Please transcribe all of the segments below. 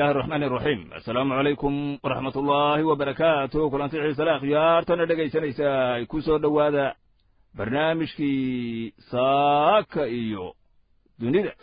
illahi araxmaani iraxiim assalaamu calaykum waraxmat ullaahi wabarakaatu kulanti xiisale akhyaartana dhegaysanaysa ay ku soo dhowaada barnaamijkii saaka iyo dunida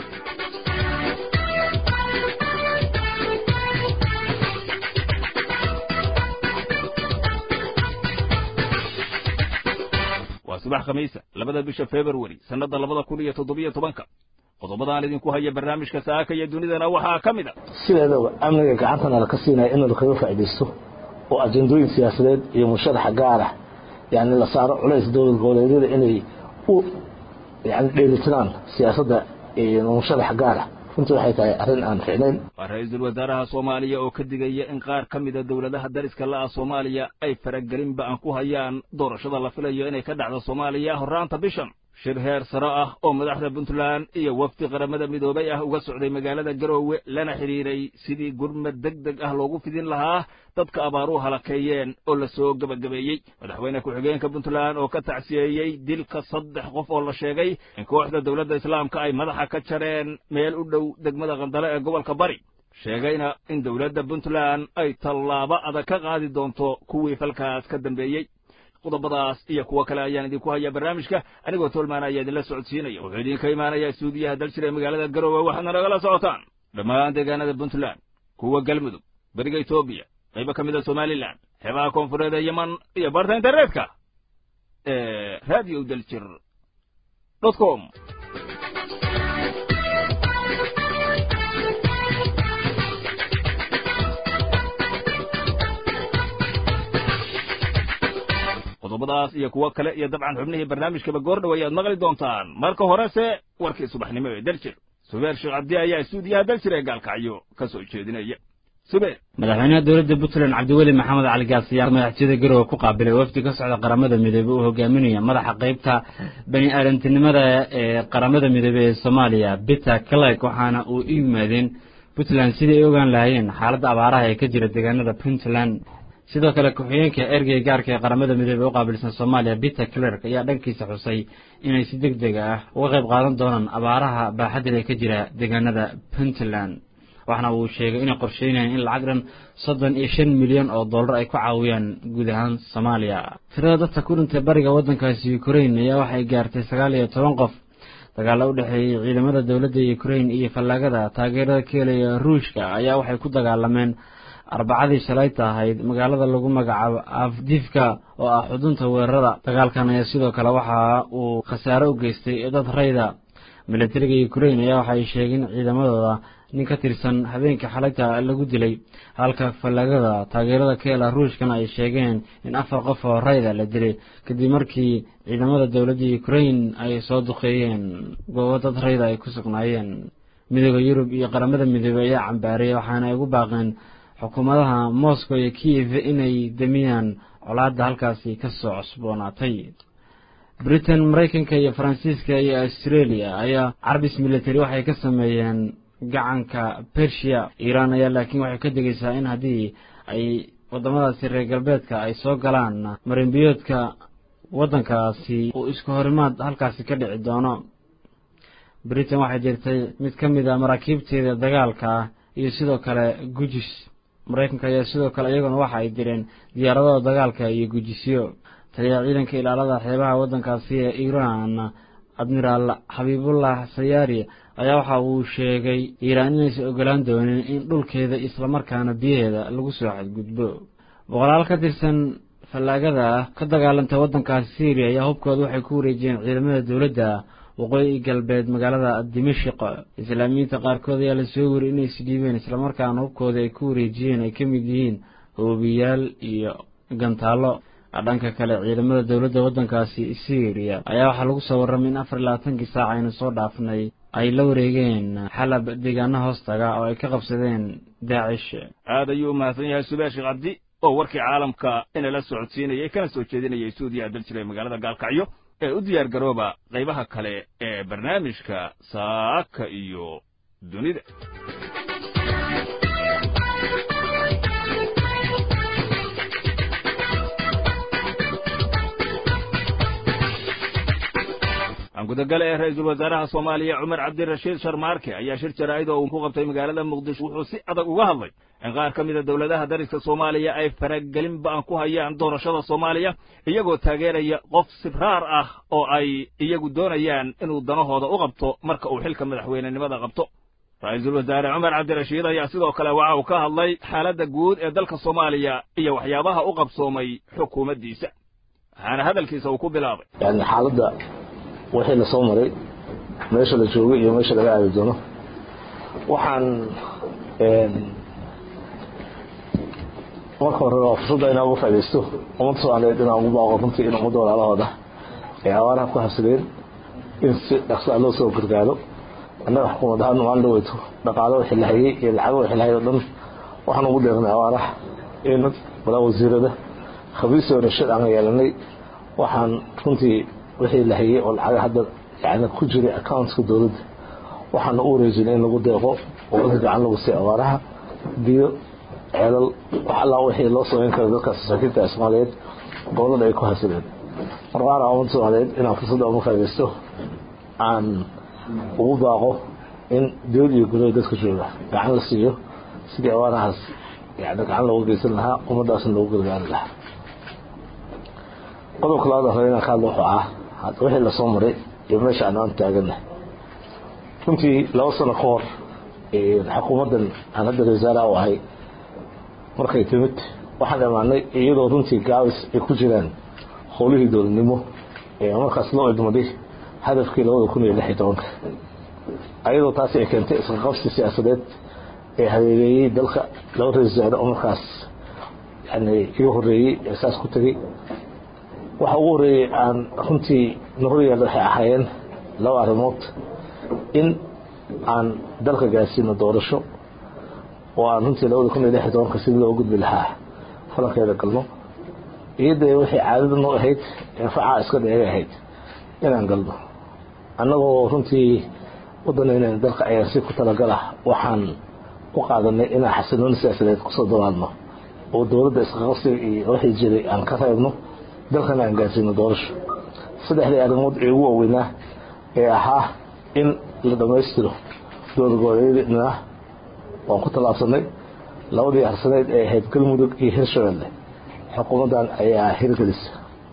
waa subax khamiisa labada bisha februari sannadda labada kun iyo toddobiyo tobanka qodobadaan idinku haya barnaamijka saaka iyo dunidana waxaa ka mid a sideedaba amniga gacantana laka siinaya in lakaga faa'iidaysto oo ajendooyin siyaasadeed iyo musharaxa gaarah yani la saaro culays dowlad goboleedyada inay u yani dheelitiraan siyaasadda musharaxa gaarah runtii waxay tahay arrin aan ficnayn waa ra-iisul wasaaraha soomaaliya oo ka digaya in qaar ka mida dowladaha dariska la'ah soomaaliya ay faragelinba aan ku hayaan doorashada la filayo inay ka dhacdo soomaaliya horraanta bishan shir heer sare ah oo madaxda puntland iyo wafdi qaramada midoobay ah uga socday magaalada garoowe lana xidhiiray sidii gurmad deg deg ah loogu fidin lahaa dadka abaaruhu halakeeyeen oo la soo gebagabeeyey madaxweyne ku-xigeenka puntland oo ka tacsiyeeyey dilka saddex qof oo la sheegay in kooxda dowladda islaamka ay madaxa ka jareen meel u dhow degmada qandale ee gobolka bari sheegayna in dowladda puntland ay tallaabo adag ka qaadi doonto kuwii falkaas ka dambeeyey qodobadaas iyo kuwo kale ayaan idinku hayaa barnaamijka anigoo tolmaan ayaa idinla socodsiinaya wuxuu idinka imaanayaa stuudiyaha daljir ee magaalada garoowe waxaadna nagala socotaan dhammaan deegaanada puntland kuwa galmudug beriga etoobiya qaybo ka mida somalilan xeebaha koonfureed ee yeman iyo barta internetka ee radio daljir dot com qodobadaas iyo kuwo kale iyo dabcan xubnihii barnaamijkaba goor dhow ayaad maqli doontaan marka horese warkii subaxnimo ee daljir subeer sheekh cabdi ayaa stuudiyaha daljir ee gaalkacyo ka soo jeedinaya subeer madaxweynaha dowladda puntland cabdiweli maxamed cali gaas ayaa madaxtooyada garowe ku qaabilay wafdi ka socda qaramada midoobey uu hogaaminaya madaxa qaybta bani aadantinimada ee qaramada midoobey ee soomaaliya peter clark waxaana uu u yimaadeen puntland sidii ay ogaan lahaayeen xaaladda abaaraha ee ka jira deegaanada puntland sidoo kale ku-xigeenka ergey gaarka ee qaramada midoobey u qaabilsan soomaaliya peter clerk ayaa dhankiisa xusay inay si deg deg ah uga qayb qaadan doonaan abaaraha baaxadda ee ka jira deegaanada puntland waxaana uu sheegay inay qorsheynayaan in lacag dhan soddon iyo shan milyan oo dollar ay ku caawiyaan guud ahaan soomaaliya tirada dadka ku dhintay bariga waddankaasi ukrain ayaa waxay gaartay sagaal iyo toban qof dagaalla u dhexeeyey ciidamada dowladda ukrain iyo fallaagada taageerada ka helaya ruushka ayaa waxay ku dagaalameen arbacadii shalayta ahayd magaalada lagu magacaabo afdifka oo ah xudunta weerarada dagaalkan ayaa sidoo kale waxa uu khasaare u geystay dad rayda milatariga ukrain ayaa waxay sheegeen ciidamadooda nin ka tirsan habeenka xalayta lagu dilay halka fallaagada taageerada ka hela ruushkana ay sheegeen in afar qof oo rayda la dilay kadib markii ciidamada dowladda ukrain ay soo duqeeyeen goobo dad rayda ay ku sugnaayeen midooda yurub iyo qaramada midoobey ayaa cambaariyay waxaana ay ugu baaqeen xukuumadaha moscow iyo kiev inay damiyaan colaadda halkaasi ka soo cusboonaatay britain maraykanka iyo faransiiska iyo australia ayaa carbis military waxay ka sameeyeen gacanka bersia iiraan ayaa laakiin waxay ka degaysaa in haddii ay waddamadaasi reer galbeedka ay soo galaan marinbiyoodka waddankaasi uu isku horimaad halkaasi ka dhici doono britain waxay jirtay mid ka mid a maraakiibteeda dagaalka ah iyo sidoo kale gujis maraykanka ayaa sidoo kale iyaguna waxa ay direen diyaaradada dagaalka iyo gujisyo taliya ciidanka ilaalada xeebaha waddankaasi ee iiraan admiraal xabiibullah sayaari ayaa waxa uu sheegay iiraan inaysan ogolaan doonin in dhulkeeda islamarkaana biyaheeda lagu soo xadgudbo boqolaal ka tirsan fallaagada ah ka dagaalantay waddankaasi syriya ayaa hubkooda waxay ku wareejiyeen ciidamada dowladda waqooyi galbeed magaalada dimashik islaamiyiinta qaarkood ayaa lasoo weriyay inay isdhiibeen islamarkaana hubkooda ay ku wareejiyeen ay ka mid yihiin hoobiyaal iyo gantaallo dhanka kale ciidamada dowladda waddankaasi syriya ayaa waxaa lagu soo warramay in afar iyo labaatankii saac aynu soo dhaafnay ay la wareegeen xalab deegaano hoostaga oo ay ka qabsadeen daacish aad ayuu u mahadsan yahay subeer sheekh cabdi oo warkii caalamka inala socodsiinayay kana soo jeedinayay stuudiyaha daljira ee magaalada gaalkacyo ee u diyaar garooba qaybaha kale ee barnaamijka saaka iyo dunida aan gudagale ee ra-iisul wasaaraha soomaaliya cumar cabdirashiid sharmaarke ayaa shir jaraa'id oo uu ku qabtay magaalada muqdisho wuxuu si adag uga hadlay in qaar ka mida dowladaha dariska soomaaliya ay faragelin ba'an ku hayaan doorashada soomaaliya iyagoo taageeraya qof sibraar ah oo ay iyagu doonayaan inuu danahooda u qabto marka uu xilka madaxweynenimada qabto ra-iisul wasaare cumar cabdirashiid ayaa sidoo kale waxa uu ka hadlay xaaladda guud ee dalka soomaaliya iyo waxyaabaha u qabsoomay xukuumaddiisa waxaana hadalkiisa uu ku bilaabay yani xaaladda wixii la soo maray meesha la joogay iyo meesha laga aadi doono waxaan marka hore waa fursadda inaan uga faaidaysto ummadda soomaaliyeed inaan ugu baaqo runtii in ummadda walaalahooda ay abaaraha ku habsadeen in si dhaqsaa loo soo gargaaro annaga xukuumad ahaan maalin dhaweyto dhaqaalo wixii la hayay iyo lacago wixii la hayay o dhan waxaan ugu deeqnay abaaraha in walaa wasiirada khabiisoo rashid aan yeelanay waxaan runtii wixii la hayay oo lacaga hadda yani ku jiray accountka dowladda waxaana u wareejinay in lagu deeqo oo dadka gacan lagu siiy abaaraha biyo ceelal wax allaa wixii loo samayn kara dadkaas masaakiinta soomaaliyeed gobolada ay ku hasadeen marqaana ummadda soomaaliyeed inaan fursadda uga faa'idaysto aan ugu baaqo in dowlad iyo gurada dadka jooga gacan la siiyo sidii abaarahaas yani gacan looga geysan lahaa ummaddaasna loogu gargaari lahaa qodobka labaad hore inaan ka hadlo wuxuu ah wixii lasoo maray iyo meesha aan aan taagannahay runtii laba sano ka hor xukuumaddan aan hadda wasaaraha u ahay markay timid waxaan imaanay iyadoo runtii gaabis ay ku jiraan howlihii dowladnimo ee markaas loo idmaday hadafkii labada kun iyo lix iyo tobanka ayadoo taasi ay keentay isqaqabsi siyaasadeed ee hareereeyey dalka laba ra-isul wasaare oo markaas yani iga horeeyey ee saas ku tegey waxa ugu horreeyey aan runtii noqoyaal waxay ahaayeen laba arrimood in aan dalka gaarsiino doorasho oo aan runtii labada kun iyo lix iyo tobanka sidii loo gudbi lahaa falankeeda galno iyadee waxay caadada noo ahayd infacaa iska dheegay ahayd inaan galno annagoo runtii waddanayna dalka ayaan si ku talagalah waxaan u qaadanay inaan xasilooni siyaasadeed kusoo dawaalno oo dowladda isqaqabsiga iyo wixii jiray aan ka reebno dalkana aan gaarsiino doorasho saddexdii arrimood ee ugu waaweynaa ee ahaa in la dhammaystiro doorgooleydna waan ku tallaabsanay labadii harsaneyd ee ahayd galmudug iyo hirshabelle xukuumaddan ayaa hirgelisa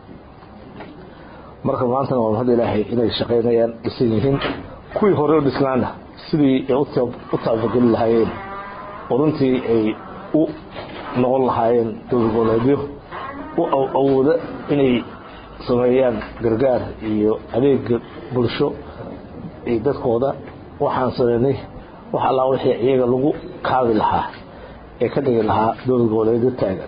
marka maantana waa mahad ilaahay inay shaqaynayaan dhisan yihiin kuwii hore u dhisnaana sidii ay u taabageli lahaayeen oo runtii ay u noqon lahaayeen dowlagooleedyo u awooda inay sameeyaan gargaar iyo adeega bulsho iyo dadkooda waxaan sameynay wax allaa wixii iyaga lagu kaabi lahaa ee ka dhigi lahaa dowlad goboleedyo taagan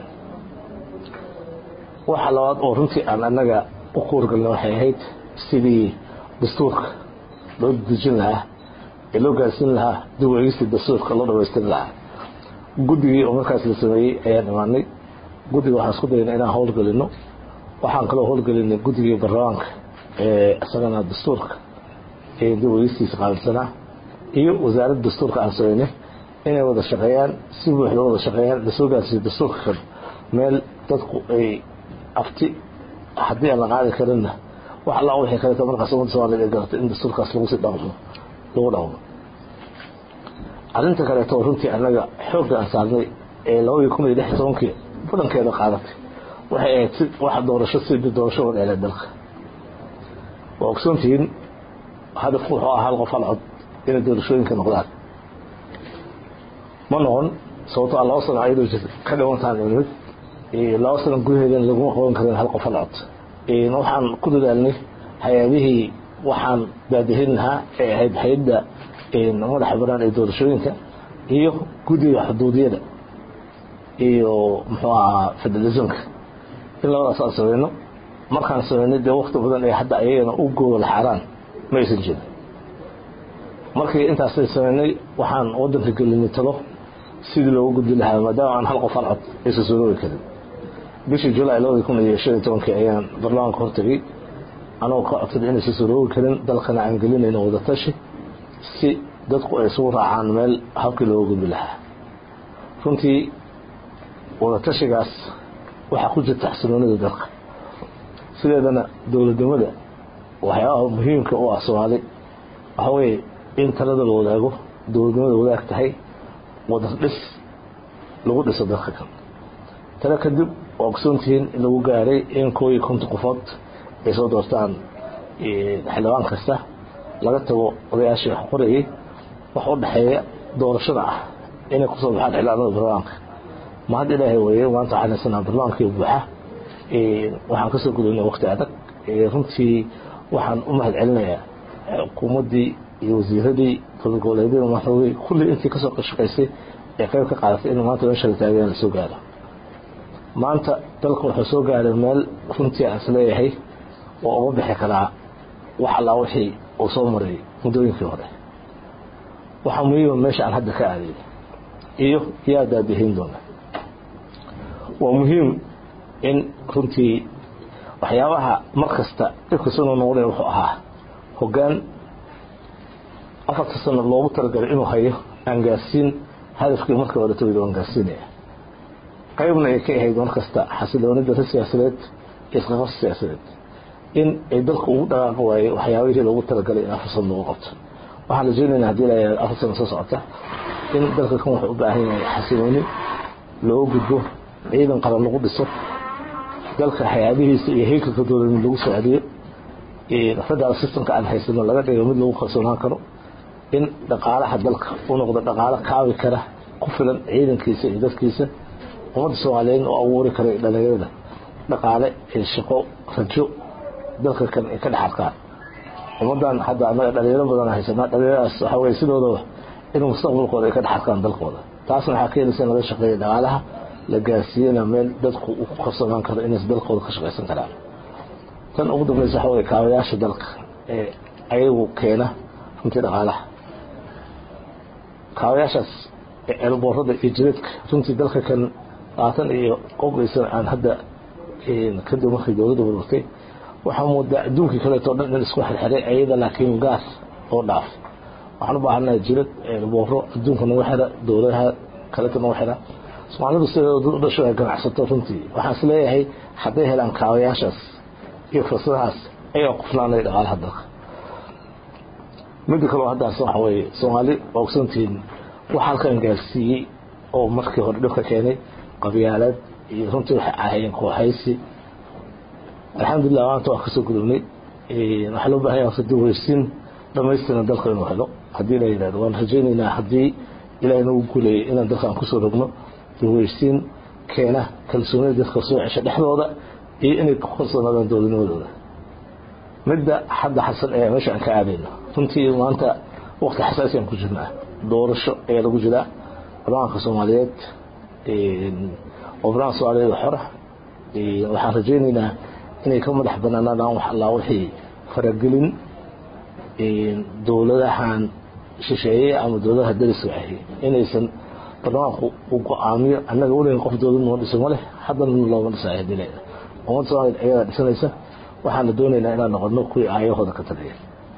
waxa labaad oo runtii aan annaga u kuurgalna waxay ahayd sidii dastuurka loo dejin lahaa ee loo gaarsiin lahaa dib u eegistii dastuurka loo dhamaystiri lahaa guddigii oo markaas la sameeyey ayaan imaanay guddiga waxaan isku dayna inaan howlgelino waxaan kaloo howlgelinay guddigii baarlamaanka ee isagana dastuurka ee dib u eegistiisa qaabilsanaa iyo wasaaradda dastuurka aan sameynay inay wada shaqeeyaan si buuxda wada shaqeeyaan lasoo gaarsiiyo dastuurka kan meel dadku ay afti haddii aan la qaadi karinna wax allaa wixii kaleeto markaas ummadda soomaaliyed ay garatay in dastuurkaas lagu sii dhaqmo lagu dhaqmo arrinta kaleeto runtii annaga xoogga aan saarnay ee labadii kun iyo lix iyo tobankii badankeeda qaadatay waxay ahayd si wax doorasho sidii doorasho wada elee dalka waa ogsoontihiin hadafku wuxuu ahaa hal qof hal cod inay doorashooyinka noqdaan ma noqon sababtoo a laba sano ayadoo jirta ka dhimantaan imid laba sano gudaheedana laguma qaban karin hal qof hal cod waxaan ku dadaalnay hay-adihii waxaan daadihin lahaa ee ahayd hay-adda madaxa banaan ee doorashooyinka iyo guddiga xuduudiyada iyo muxuu ahaa federalismka in labadaas aan sameyno markaan sameynay dee wakti badan ee hadda ayagana u goola xaaraan ma aysan jirin markii intaasay sameynay waxaan waddanka gelinay talo sidii loogu gudbi lahaa maadaama aan hal qof hal cod aysan suroobi karin bishii julaay labadii kun iyo shan iyo tobankii ayaan baarlamaanka hortagay anagoo ka codsaday inaysan suroobi karin dalkana aan gelinayno wadatashi si dadku ay isugu raacaan meel habkii looga gudbi lahaa runtii wadatashigaas waxaa ku jirta xasiloonida dalka sideedana dowladnimada waxyaabaha muhiimka u ah soomaali waxa weeye in talada la wadaago dowladnimada wadaag tahay wadan dhis lagu dhiso dalka kan tale kadib waa ogsoontihiin in lagu gaaray in koo iyo konton qofood ay soo doortaan xildhibaan kasta laga tago odayaashii wax qorayay wax u dhexeeya doorashada ah inay kusoo baxaan xildhibaanada barlamaanka ma hadda ilaahay weeye maanta waxaan haysanaa barlamaankii buuxa waxaan kasoo gudubnay waqti adag runtii waxaan u mahad celinayaa xukuumaddii iyo wasiiradii dowlad goboleedyada madaxdoodii kulli intii kasoo shaqaysay ee qayb ka qaadatay in maanta meesha la taagaya lasoo gaaro maanta dalka wuxuu soo gaaray meel runtii aan isleeyahay oo uga bixi karaa wax allaa wixii uu soo maray muddooyinkii hore waxaa muhiima meesha aan hadda ka aaday iyo yaa daadahayn doona waa muhiim in runtii waxyaabaha mar kasta dhibkasuna noqday wuxuu ahaa hoggaan afarta sano loogu talagalay inuu hayo aan gaarsiin hadafkii markii hore tawid aan gaarsiinaya qaybna ay ka ahayd mar kasta xasiloonida siyaasadeed iyo isqaqabsi siyaasadeed in ay dalku ugu dhaqaaqi waayey waxyaabihii loogu talagalay in afar sano lagu qabto waxaan rajeynaynaa hadii la afar sano soo socota in dalka kan wuxuu u baahan yahay xasilooni loo gudbo ciidan qaran lagu dhiso dalka hay-adihiisa iyo haykalka dowladnid lagu soo celiyo federal systemka aan haysano laga dhigo mid lagu kalsoonaan karo in dhaqaalaha dalka u noqdo dhaqaalo kaabi kara ku filan ciidankiisa iyo dadkiisa ummadda soomaaliyeed oo abuuri kara dhalinyarada dhaqaale iyo shaqo rajo dalka kan ay ka dhex arkaan ummaddan hadda anaga dhalinyaro badan haysanaa dhalinyaradaas waxaa weye sidoodaba in mustaqbalkooda ay ka dhex arkaan dalkooda taasna waxaa keenaysa in laga shaqeeya dhaqaalaha la gaarsiiyana meel dadku uu ku kalsoonaan karo inays dalkooda ka shaqaysan karaan tan ugu dambaysa waxaa weye kaabayaasha dalka ee ayagu keena runtii dhaqaalaha kaabayaashaas eelboorada iyo jidadka runtii dalka kan labaatan iyo qobeysan aan hadda kadib markii dowladda burburtay waxaa moodaa adduunkii kaleeto dhan in isku xirxiray ayada laakiin gaas oo dhaaf waxaan u baahanahay jidad eelbooro adduunka nagu xira dowladaha kaleeto nagu xira soomaalidu sideeda dad u dhasho ay ganacsato runtii waxaan is leeyahay hadday helaan kaabayaashaas iyo fursadahaas ayaa kufnaanay dhaqaalaha dalka midda kaleo haddaas waxa weeye soomaali waa ogsantihiin wax halkan gaarsiiyey oo markii hore dhibka keenay qabyaalaad iyo runtii waxay ahaayeen kooxaysi alxamdulilah maanta waan kasoo gudubnay waxaa loo bahan yaha daweysin dhamaystiran dalka inuu helo haddii la yidhahdo waan rajaynaynaa haddii ilaah nagu guuleeyay inaan dalka aan kusoo rogno daweysiin keena kalsoonida dadka soo cesha dhexdooda iyo inay ku kalsoonaadaan dowladnimadooda midda hadda xasan ee meesha aan ka aadayno runtii maanta waqti xasaasi aan ku jirnaa doorasho ayaa lagu jiraa barlamaanka soomaaliyeed oo barlamanka soomaaliyeed xora waxaan rajaynaynaa inay ka madax banaanaadaan wax allaa wixii faragelin dowladahan shisheeye ama dowladaha dariska ahi inaysan barlamaanku u go-aamiyo annaga weligan qof dowlad noo dhiso ma leh haddana looma dhisayo hadii leeda ummadda soomaliyeed ayadaa dhisanaysa waxaana doonaynaa inaan noqono kuwii aayahooda ka taliya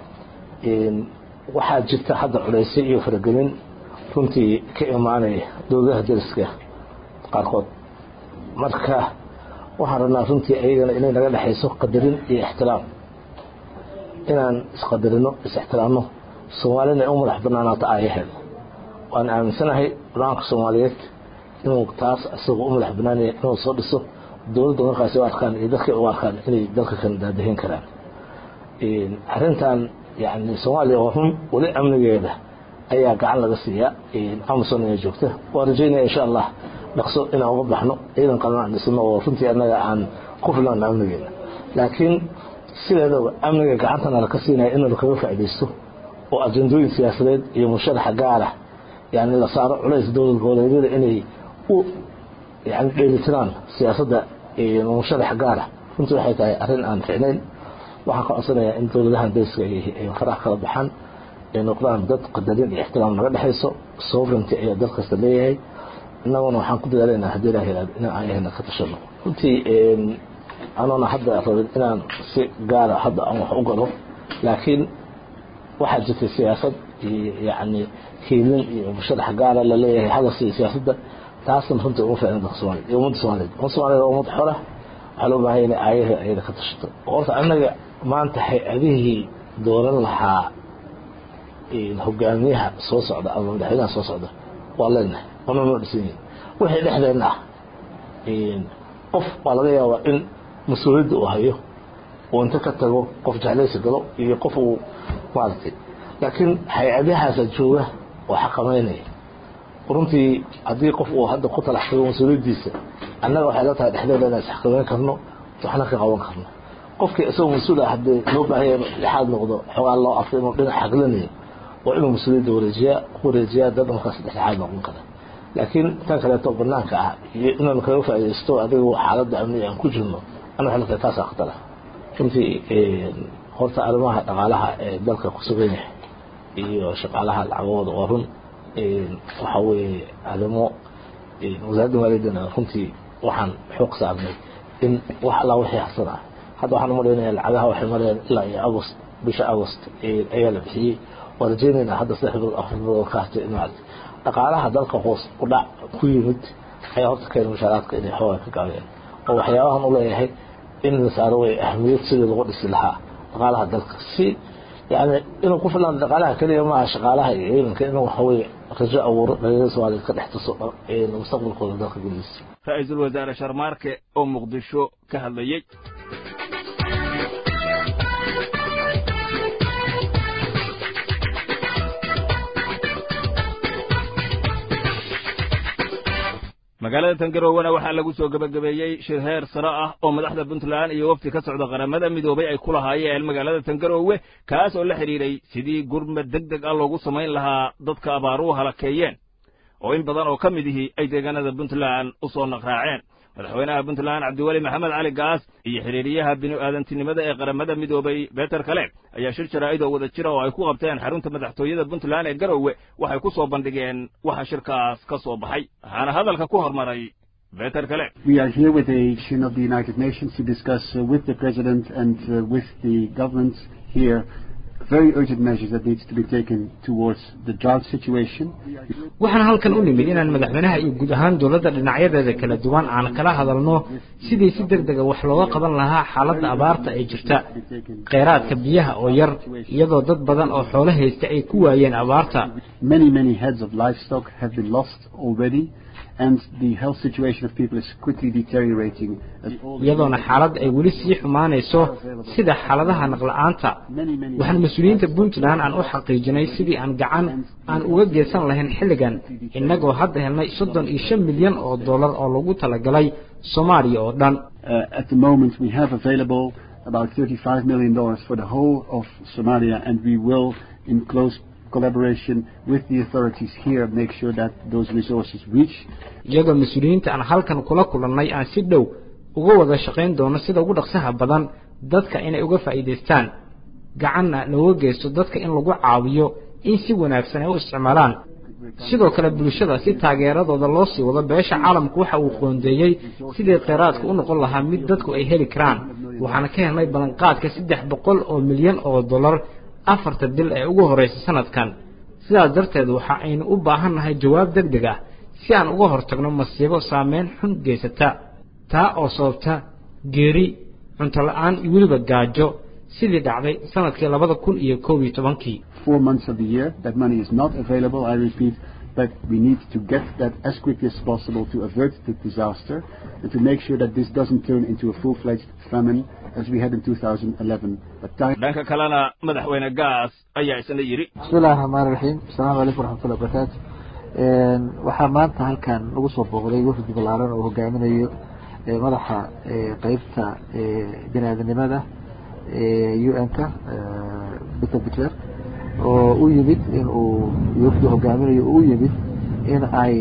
waxaa jirta hadda culaysay iyo faragelin runtii ka imaanaya dowladaha dariska qaarkood marka waxaan rabnaa runtii ayagana inay naga dhexayso qadarin iyo ixtiraam inaan isqadarino is-ixtiraamno soomaalina ay u madax banaanaato aayaheeda waan aaminsanahay barlamaanka soomaaliyeed inuu taas isagoo u madax banaanaya inuu soo dhiso dowladda markaasi u arkaan iyo dadka u arkaan inay dalka kan daadahin karaan arrintan yani soomaaliya oo run weli amnigeeda ayaa gacan laga siiyaa amazon inay joogta waa rajaynaya insha allah dhaqso inaan uga baxno ciidan qalan aan dhisno oo runtii annaga aan ku filan amnigeeda laakiin sideedaba amniga gacantana laka siinaya in lakaga faaidaysto oo ajendooyin siyaasadeed iyo musharaxa gaara yani la saaro culays dowlad goboleedyada inay u yani dheelitiraan siyaasadda musharax gaara runtii waxay tahay arrin aan ficnayn waxaan ka codsanayaa in dowladahan dariska ay farax kala baxaan ay noqdaan dad qadarin iyo ixtiraam naga dhexayso sovereignty ayaa dal kasta leeyahay innaguna waxaan ku dadaalaynaa haddii ilaah yihahdo inaan aayahena ka tashano runtii anoona hadda rabin inaan si gaara hadda aan wax u galo laakiin waxaa jirtay siyaasad iyo yacni hiilin iyo musharax gaara laleeyahay hadalsi siyaasadda taasna runtii uma ficna dalka soomaliya iyo ummadda soomaaliyeed ummadda soomaliyeed waa ummad xora waxaa loo baahanya inay aayaha ayada ka tashato horta annaga maanta hay-adihii dooran lahaa hogaamiyaha soo socda ama madaxweynaha soo socda waa leenahay wana noo dhisan yihin wixii dhexdeenna ah qof waa laga yaabaa in mas-uuliyadda uu hayo uu inta ka tago qof jeclaysi galo iyo qof uu maaragtay laakiin hay-adahaasa jooga oo xaqamaynaya runtii haddii qof uu hadda ku talax tago mas-uuliyaddiisa annaga waxay la tahay dhexdeeda inaan isxakamayn karno waxna ka qaban karno qofkii isagoo mas-uul ah haddii loo baahanya inuu dhexaad noqdo xogaa loo arko inuu dhinac xaglanayo waa inuu mas-uuliyadda wareejiyaa ku wareejiyaa dad markaas dhexdhexaad noqon kara laakiin tan kaleeto banaanka ah iyo inaan kaga faaidaysto adiga xaaladda amniga aan ku jirno ana waxay la tahay taasaa khatara runtii horta arrimaha dhaqaalaha ee dalka ku sugan yahay iyo shaqaalaha lacagahooda waa run waxa weeye arrimo wasaaradda maaliyaddana runtii waxaan xoog saarnay in wax allaa wixii harsan ah hadda waxaan umalaynaya lacagaha waxay marayaan ilaa iyo agost bisha agost ayaa la bixiyey waan rajeynaynaa hadda saddex bilood afar bilood ka hartay in maarata dhaqaalaha dalka hoos u dhac ku yimid ayaa horta keena mushaaraadka inay xoogaa ka gaabeen oo waxyaabahan u leeyahay in la saaro way ahmiyad sidii lagu dhisi lahaa dhaqaalaha dalka si yani inuu ku filaan dhaqaalaha keliya maaha shaqaalaha iyo ciidanka inuu waxaweye rajo abuuro dhalinyarada soomaaliya ka dhex tuso mustaqbalkooda dalka gudihiisa ra-iisul wasaare sharmaarke oo muqdisho ka hadlayey magaalada tangarowana waxaa lagu soo gebagabeeyey shir heer sare ah oo madaxda puntland iyo wafdi ka socda qaramada midoobay ay ku lahaayeen magaalada tangarowe kaas oo la xidhiidhay sidii gurmad deg deg ah loogu samayn lahaa dadka abaaruhu halakeeyeen oo in badan oo ka mid ihii ay deegaanada puntland u soo naqraaceen madaxweynaha puntland cabdiweli maxamed cali gaas iyo xidhiiriyaha binu-aadantinimada ee qaramada midoobay beter kale ayaa shir jaraa'id oo wada jira oo ay ku qabteen xarunta madaxtooyada puntland ee garowe waxay ku soo bandhigeen waxa shirkaas ka soo baxay waxaana hadalka ku hormaray beter kale We are here with a mission of the United Nations to discuss uh, with the President and uh, with the government here very urgent measures that needs to be taken towards the drought situation. waxaan halkan u nimid inaan madaxweynaha iyo guud ahaan dowladda dhinacyadeeda kala duwan aan kala hadalno sidii si deg dega wax looga qaban lahaa xaaladda abaarta ee jirta kheyraadka biyaha oo yar iyadoo dad badan oo xoolo haysta ay ku waayeen abaarta Many, many heads of livestock have been lost already and the health situation of people is quickly deteriorating. as all the- iyadoona xaaladda ay weli sii xumaanayso sida xaaladaha naqla-aanta Many, many waxaan mas-uuliyiinta puntland aan u xaqiijinay sidii aan gacan aan uga geysan lahayn xilligan innagoo hadda helnay soddon iyo shan milyan oo dollar oo lagu talagalay soomaaliya oo dhan Uh, at the moment, we have available about $35 million for the whole of Somalia, and we will, in close collaboration with the authorities here, make sure that those resources reach. iyagoo mas-uuliyiinta aan halkan kula kulannay aan si dhow uga wada shaqayn doono sida ugu dhaqsaha badan dadka inay uga faa'iidaystaan gacanna looga geysto dadka in lagu caawiyo in si wanaagsan ay u isticmaalaan sidoo kale bulshada si taageeradooda loo sii wado beesha caalamku waxa uu qoondeeyey sidii kheyraadka u noqon lahaa mid dadku ay heli karaan waxaana ka helnay ballanqaadka saddex boqol oo milyan oo dollar afarta bil ee ugu horreysa sanadkan sidaas darteed waxa aynu u baahan nahay jawaab deg deg ah si aan uga hortagno masiibo saameyn xun geysata taa oo sababta geeri cunto la-aan iyo weliba gaajo sidii dhacday sanadkii labada kun iyo koob iyo tobankii Four months of the year, that money is not available, I repeat, but we need to get that as quickly as possible to avert the disaster and to make sure that this doesn't turn into a full-fledged famine as we had in 2011. But time dhanka kalena madaxweyne gaas ayaa isna yidhi bismillahi raxmaani raxiim asalaamu calaykum waraxmatullahi wabarakaatu waxaa maanta halkan lagu soo booqday wafdi ballaaran oo hogaaminayo ee madaxa ee qeybta ee bini-aadanimada ee un-ka peter butler oo u yimid in uu wafdi hogaaminayo oo u yimid in ay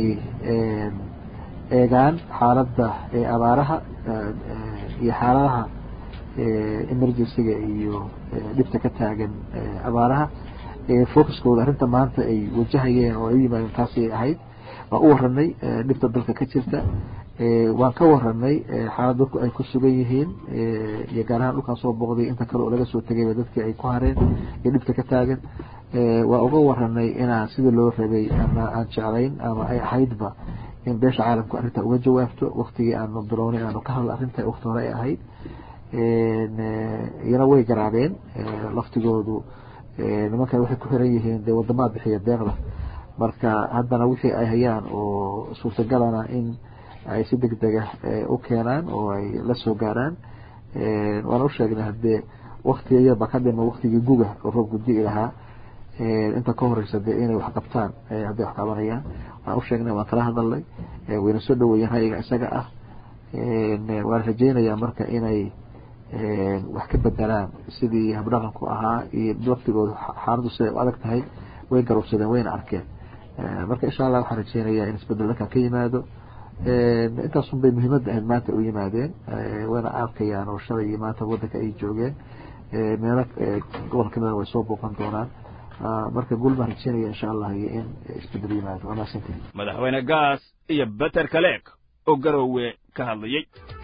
eegaan xaaladda ee abaaraha iyo xaaladaha emergencyga iyo dhibta ka taagan abaaraha focuskooda arrinta maanta ay wajahayeen oo ay u yimaadeen taasay ahayd waan u waranay dhibta dalka ka jirta waan ka waranay xaalad dadku ay ku sugan yihiin iyo gaar ahaan dhulkaan soo booqday inta kale oo laga soo tegayba dadkii ay ku hareen iyo dhibta ka taagan waa uga waranay inaan sida loo rabay ama aan jeclayn ama ay ahaydba in beesha caalamku arrinta uga jawaabto waktigii aanu bilownay aanu ka hadla arrinta wakti hore ay ahayd iyana way garaabeen laftigoodu nimankan waxay ku xiran yihiin dee wadamaad bixiya deeqda marka haddana wixii ay hayaan oo suurtagalana in ay si deg dega u keenaan oo ay la soo gaaraan waana u sheegnay haddee waktiga yarba ka dhima waktigii guga oo roob gudi lahaa inta ka horeysa dee inay wax qabtaan hadday wax qabanayaan waan u sheegnay waan kala hadalnay wayna soo dhaweeyeen ra'yiga isaga ah waan rajeynayaa marka inay wax ka bedelaan sidii habdhaqanku ahaa iyo laftigooda xaaladdu siday u adag tahay way garowsadeen wayna arkeen marka insha allah waxaan rajeynayaa in isbedel dhankan ka yimaado intaasun bay muhiimadda ahayd maanta u yimaadeen wayna arkayaan oo shalay iyo maanta wadanka ay joogeen meelo gobol kamida way soo booqan doonaan marka guul baan rajeynaya insha allah iyo in isbedel yimaado waa mahadsantihin madaxweyne gaas iyo beter kaleeg oo garoowe ka hadlayey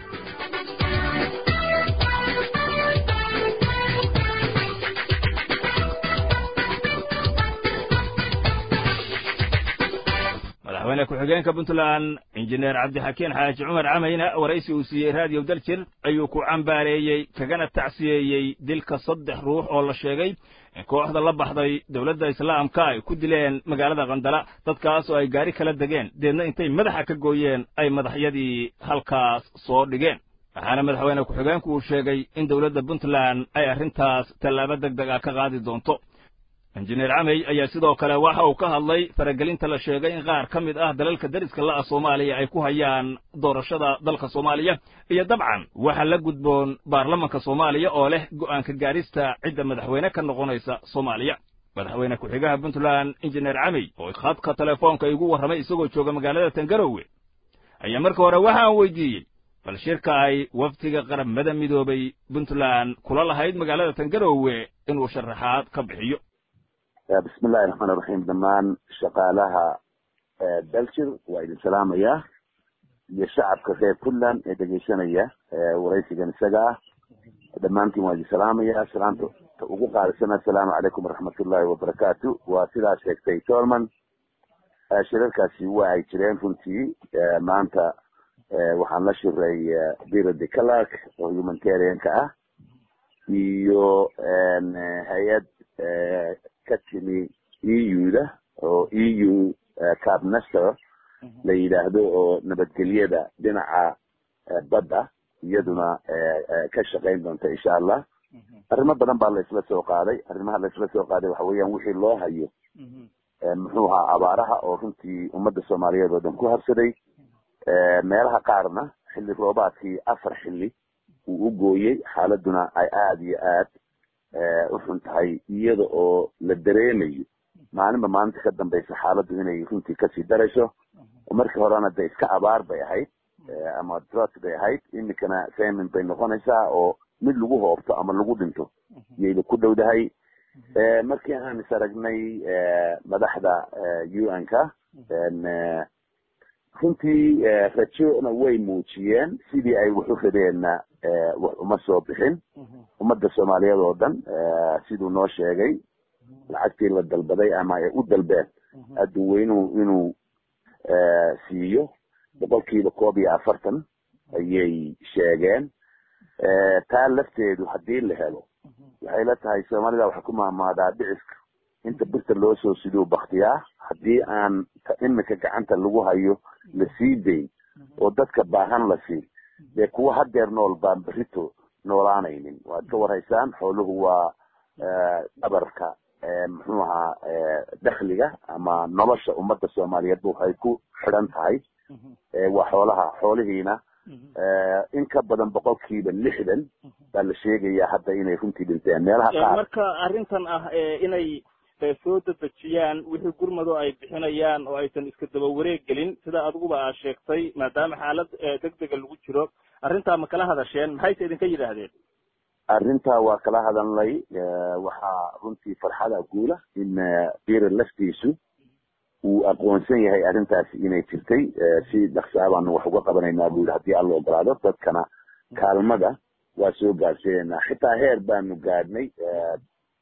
madaxweyne ku-xigeenka puntland injineer cabdixakiin xaaji cumar camayna waraysi uu siiyey raadiyo daljir ayuu ku cambaareeyey kagana tacsiyeeyey dilka saddex ruux oo la sheegay in kooxda la baxday dowladda islaamka ay ku dileen magaalada kandala dadkaas oo ay gaari kala degeen deedna intay madaxa ka gooyeen ay madaxyadii halkaas soo dhigeen waxaana madaxweyne ku-xigeenku uu sheegay in dowladda puntland ay arrintaas tallaabo deg deg ah ka qaadi doonto injineer camey ayaa sidoo kale waxa uu ka hadlay faragelinta la sheegay in qaar ka mid ah dalalka deriska la'a soomaaliya ay ku hayaan doorashada dalka soomaaliya iyo dabcan waxa la gudboon baarlamanka soomaaliya oo leh go'aanka gaarista cidda madaxweyne ka noqonaysa soomaaliya madaxweyne ku-xigaha puntland injineer camey oo khadka telefoonka igu warramay isagoo jooga magaalada tangarowe ayaa marka hore waxa aan weydiiyey bal shirka ay wafdiga qaramada midoobay puntland kula lahayd magaalada tangarowe inuu sharaxaad ka bixiyo bismi illahi raxmaan iraxiim dhammaan shaqaalaha daljir waa idin salaamayaa iyo shacabka reer puntland ee dhegeysanaya waraysigan isaga ah dhammaantiin waa idin salaamayaa salaanta ugu qaadisana assalaamu calaykum waraxmatullahi wabarakaatu waa sidaa sheegtay tolman shirarkaasi waa ay jireen runtii maanta waxaan la shiray biro de calark oo humanitarianka ah iyo hay-ad ka timi eu-da oo eu cabnester la yidhaahdo oo nabadgelyada dhinaca badda iyaduna ka shaqayn doonta insha allah arrimo badan baa la isla soo qaaday arrimaha la isla soo qaaday waxa weeyaan wixii loo hayo muxuu ahaa abaaraha oo runtii ummadda soomaaliyeed oo dhan ku habsaday meelaha qaarna xilli roobaadkii afar xilli uu u gooyey xaaladuna ay aada iyo aad u xun tahay iyada oo la dareemayo maalinba maalinta ka dambaysa xaaladdu inay runtii kasii darayso markii horena de iska abaar bay ahayd ama drot bay ahayd iminkana famin bay noqonaysaa oo mid lagu hoobto ama lagu dhinto yayba ku dhowdahay markii aan is aragnay madaxda u n ka runtii rajona way muujiyeen sidii ay wax u rabeenna wax uma soo bixin ummadda soomaaliyeed oo dhan siduu noo sheegay lacagtii la dalbaday ama ay u dalbeen adduweynuhu inuu siiyo boqolkiiba koob iyo afartan ayay sheegeen taa lafteedu haddii la helo waxay la tahay soomaalida waxay ku maamaadaa dhiciska inta birta loo soo siduu baktiyaa haddii aan imika gacanta lagu hayo la sii dayn oo dadka baahan la siin dee kuwa hadeer nool baan berito noolaanaynin waad ka warhaysaan xooluhu waa dhabarka muxuu ahaa dakhliga ama nolosha ummadda soomaaliyeed waxay ku xidhan tahay waa xoolaha xoolihiina in ka badan boqolkiiba lixdan baa la sheegayaa hadda inay runtii dhinteen meelaha qaar marka arrintan ah inay soo dadejiyaan wixii gurmado ay bixinayaan oo aysan iska daba wareeg gelin sida adiguba aad sheegtay maadaama xaalad degdega lagu jiro arrintaa ma kala hadasheen maxayse idinka yidhaahdeen arrintaa waa kala hadalnay waxaa runtii farxada guula in bira laftiisu uu aqoonsan yahay arrintaasi inay jirtay si dhaksaa baanu wax uga qabanaynaa bu yidhi haddii alla ogolaado dadkana kaalmada waa soo gaarsiinaynaa xitaa heer baanu gaadhnay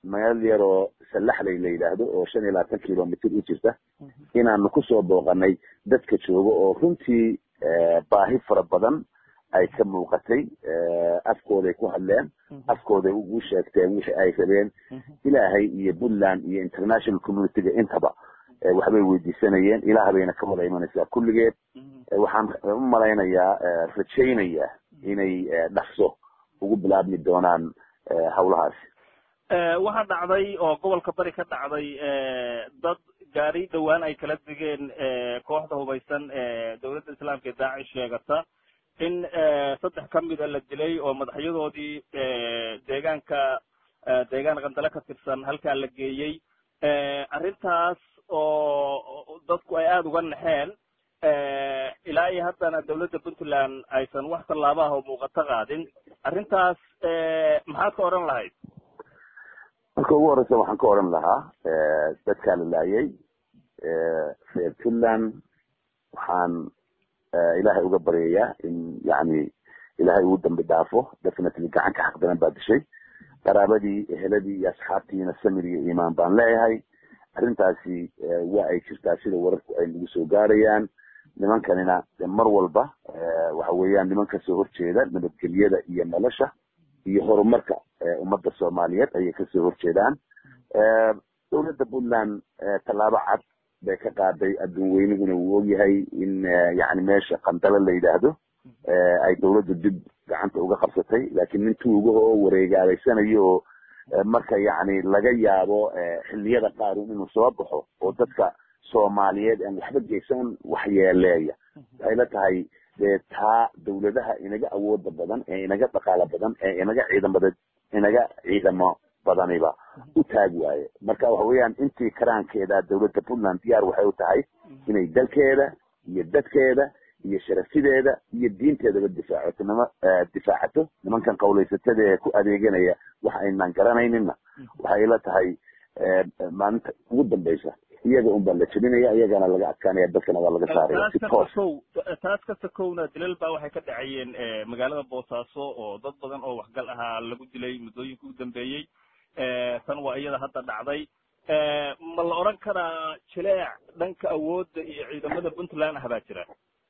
meel yaroo sallaxley la yidhaahdo oo shan iyo labaatan kilomitr u jirta inaanu kusoo booqanay dadka jooga oo runtii baahi fara badan ay ka muuqatay afkooday ku hadleen afkooday ugu sheegteen wixii ay rabeen ilaahay iyo puntland iyo international communityga intaba waxbay weydiisanayeen ilaah bayna ka wada imanaysaa kulligeed waxaan u malaynayaa rajaynayaa inay dhaqso ugu bilaabmi doonaan hawlahaasi waxaa dhacday oo gobolka bari ka dhacday dad gaari dhowaan ay kala degeen kooxda hubaysan dowladda islaamka ee daacish sheegata in saddex ka mida la dilay oo madaxyadoodii deegaanka deegaan qandale ka tirsan halkaa la geeyey arrintaas oo dadku ay aada uga naxeen ilaa iyo haddana dawladda puntland aysan wax tallaabaha oo muuqato qaadin arrintaas maxaad ka odhan lahayd marka ugu horeysa waxaan ka odhan lahaa dadkaa la laayay reer puntland waxaan ilaahay uga baryayaa in yani ilaahay uu dambi dhaafo definitely gacan ka xaq daran baa dishay qaraabadii eheladii iyo asxaabtiina samir iyo iimaan baan leeyahay arrintaasi waa ay jirtaa sida wararku ay nagu soo gaarayaan nimankanina mar walba waxa weeyaan niman kasoo horjeeda nabadgelyada iyo nolosha iyo horumarka ummadda soomaaliyeed ayay kasoo horjeedaan dowladda puntland tallaabo cad bay ka qaaday adduun weyniguna wuu ogyahay in yani meesha qandalo la yidhaahdo ay dowladda dib gacanta uga qabsatay laakiin nin tuugaha oo wareegaalaysanayo oo marka yani laga yaabo xilliyada qaar inuu soo baxo oo dadka soomaaliyeed aan waxba geysan waxyeeleeya waxay la tahay dee taa dawladaha inaga awooda badan ee inaga dhaqaalo badan ee inaga ciidamada inaga ciidamo badaniba u taag waaye marka waxa weeyaan intii karaankeeda dawladda puntland diyaar waxay u tahay inay dalkeeda iyo dadkeeda iyo sharafideeda iyo diinteedaba difaacato nima difaacato nimankan qawlaysatada ee ku adeeganaya wax aynaan garanaynina waxay la tahay maalinta ugu dambeysa iyaga un baa la jebinaya iyagana laga adkaanaya dadkana waa laga saaraya si toos taas ka sakowna dilal baa waxay ka dhacayeen magaalada boosaaso oo dad badan oo waxgal ahaa lagu dilay muddooyinka u dambeeyey tan waa iyada hadda dhacday ma la odhan karaa jileec dhanka awoodda iyo ciidamada puntland ah baa jira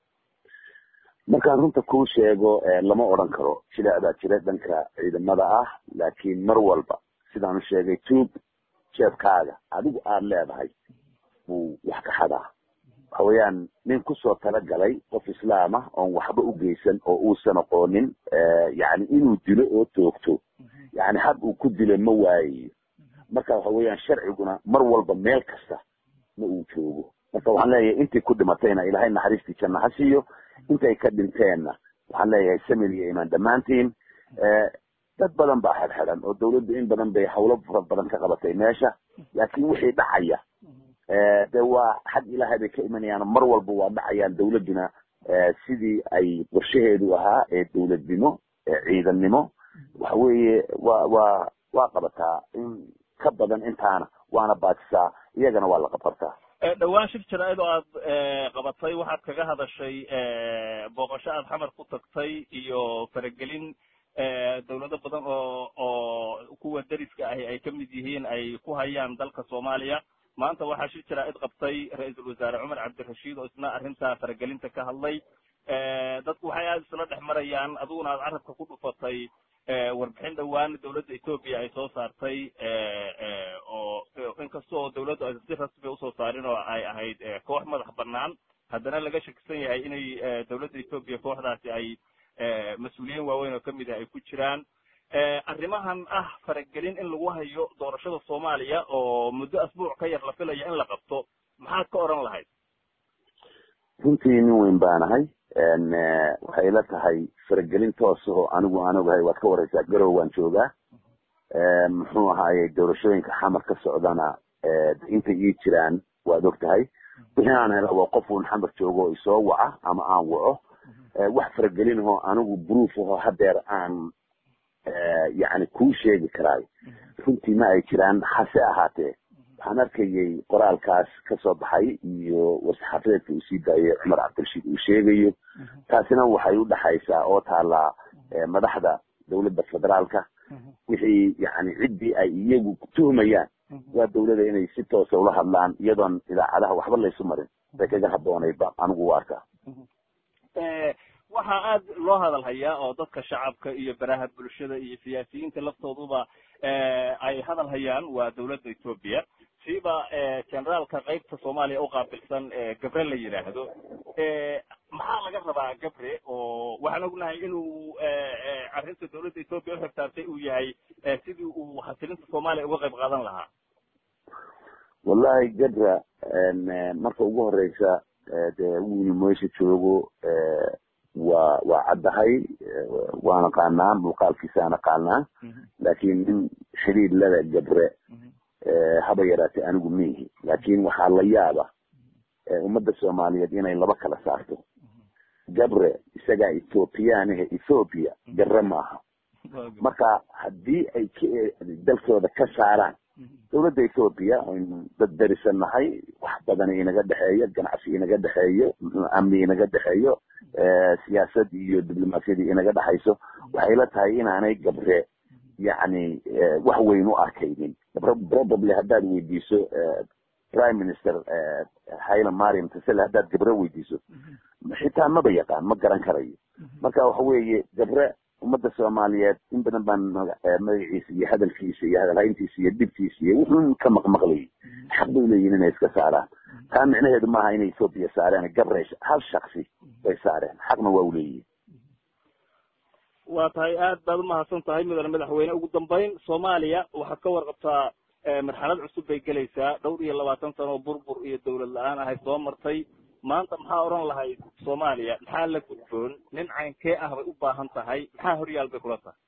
markaan runta kuu sheego lama odhan karo jileec baa jira dhanka ciidamada ah laakiin mar walba sidaan u sheegay tuug jeebkaaga adigu aada leedahay buu wax ka xadaa waxa weeyaan nin kusoo talagalay qof islaam ah oon waxba u geysan oo uusan aqoonin yani inuu dilo oo toogto yani had uu ku dilo ma waayayo marka waxa weeyaan sharciguna mar walba meel kasta ma uu joogo marka waxaan leeyahay intii ku dhimatayna ilaahay naxariistii janna ha siiyo intay ka dhinteenna waxaan leeyahay samir iyo imaan dhammaantiin dad badan baa xedxedan oo dawladdu in badan bay hawlo fara badan ka qabatay meesha laakiin wixii dhacaya de waa xag ilaahay bay ka imanayaan mar walba waa dhacayaan dawladduna sidii ay qorshaheedu ahaa ee dawladnimo ee ciidannimo waxa weeye wa waa waa qabataa in ka badan intaana waana baatisaa iyagana waa la qabartaa dhawaan shir jaraa'id oo aad qabatay waxaad kaga hadashay booqasho aad xamar ku tagtay iyo faragelin dawlado badan oo oo kuwa deriska ahi ay kamid yihiin ay ku hayaan dalka soomaaliya maanta waxaa shir jaraa'id qabtay ra-iisul wasaare cumar cabdirashiid oo isna arrinta faragelinta ka hadlay dadku waxay aada isla dhex marayaan adiguna aad carabka ku dhufatay warbixin dhowaan dawladda etoobiya ay soo saartay oo inkastoo dawladdu aysan si rasmi usoo saarin oo ay ahayd koox madax banaan haddana laga shakisan yahay inay dawladda etoobiya kooxdaasi ay mas-uuliyiin waaweyn oo kamid ah ay ku jiraan arrimahan ah faragelin in lagu hayo doorashada soomaaliya oo muddo asbuuc ka yar la filayo in la qabto maxaad ka odhan lahayd runtii nin weyn baanahay waxay la tahay faragelin toos oo anigu aan ogahay waad ka wareysaa garow waan joogaa muxuu ahaaye doorashooyinka xamar ka socdana intay ii jiraan waad og tahay wixii aan hela waa qof uun xamar joogo oo isoo waca ama aan waco wax faragelin ahoo anigu bruuf ahoo hadeer aan yani kuu sheegi karaayo runtii ma ay jiraan hase ahaatee waxaan arkayay qoraalkaas kasoo baxay iyo war-saxaafadeedka uu sii daayay cumar cabdirashiid uu sheegayo taasina waxay u dhexaysaa oo taalaa madaxda dawladda federaalka wixii yani ciddii ay iyagu tuhmayaan waa dawlada inay si toosa ula hadlaan iyadoon idaacadaha waxba laysu marin bay kaga habboonayba anigu u arkaa waxaa aad loo hadal hayaa oo dadka shacabka iyo baraha bulshada iyo siyaasiyiinta laftooduba ay hadal hayaan waa dawladda etoobiya siiba generaalka qaybta soomaaliya uqaabilsan gabre la yidhaahdo maxaa laga rabaa gabre oo waxaan ognahay inuu arrinta dawladda etoobiya uxirtaartay uu yahay sidii uu hasilinta soomaaliya uga qayb qaadan lahaa wallahi gabra marka ugu horeysa dee wiil meesha joogo waa waa caddahay waana qaanaa muuqaalkiisaana qaanaa laakin nin xiriir lada gabre haba yaraatay anigu miihi laakin waxaa la yaaba ummadda soomaaliyeed inay laba kala saarto gabre isagaa ethoobiyaanahe ethoopia gabre maaha marka haddii ay k dalkooda ka saaraan dawladda ethoopia aynu dad darisan nahay wax badan inaga dhexeeyo ganacsi inaga dhexeeyo amni inaga dhexeeyo siyaasad iyo diblomaasiyadii inaga dhexayso waxay la tahay inaanay gabre yacni wax weyn u arkaynin probably haddaad weydiiso prime minister haila mariam tasele haddaad gabre weydiiso xitaa maba yaqaan ma garan karayo marka waxa weeye gabre ummadda soomaaliyeed in badan baan magaciisa iyo hadalkiisa iyo hadalhayntiisa iyo dhibtiisa iyo wuxuun ka maqmaqlayay xaq bay leeyihin inay iska saaraan taa micnaheedu maaha inay ethoopia saareen gabre hal shaksi bay saareen xaqna waa uleeyihin waa tahay aad baad umahadsan tahay mudane madaxweyne ugu dambeyn soomaaliya waxaad ka warqabtaa marxalad cusub bay gelaysaa dhowr iyo labaatan sano oo burbur iyo dawlad la-aan ahay soo martay maanta maxaa odhan lahayd soomaaliya maxaa la gudboon nin caynkee ah bay u baahan tahay maxaa horyaal bay kula tahay